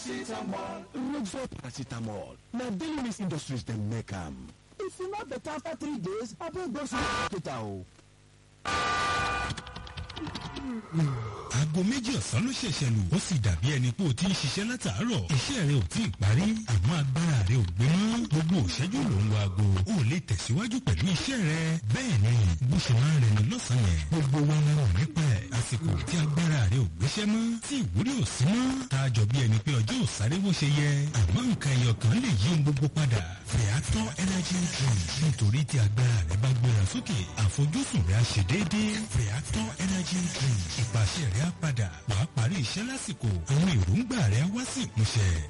Rockford paracetamol na daily mix industries dem make am. If e no better after three days, abeg go see hospital o. aago méjì ọ̀sán ló ṣẹ̀ṣẹ̀ lù ó sì dàbí ẹni pé o ti ń ṣiṣẹ́ látàárọ̀ iṣẹ́ rẹ ò tí ì parí àmọ́ agbára rẹ ò gbé mọ́ gbogbo òṣẹ́jú ló ń wo aago ó lè tẹ̀síwájú pẹ̀lú iṣẹ́ rẹ bẹ́ẹ̀ ni bó ṣe máa ń rẹni lọ́sàn-án yẹn gbogbo wa la rò nípa ẹ̀ àsìkò tí agbára rẹ ò gbéṣẹ́ mọ́ tí ìwúrí ò sí mọ́ tá a jọ bí ẹni pé ọjọ́ ò sáré bó ṣe yẹ àmọ́ nǹkan ẹyọ kan lè yí ohun gbogbo padà Feather energy drink nítorí tí agbára rẹ bá gbéra sókè àfojúsùn rẹ á ṣe déédéé Feather energy drink ìpàṣẹ rẹ á padà wàá parí iṣẹ́ lásìkò àwọn èròǹgbà rẹ á wá sí ìmúṣẹ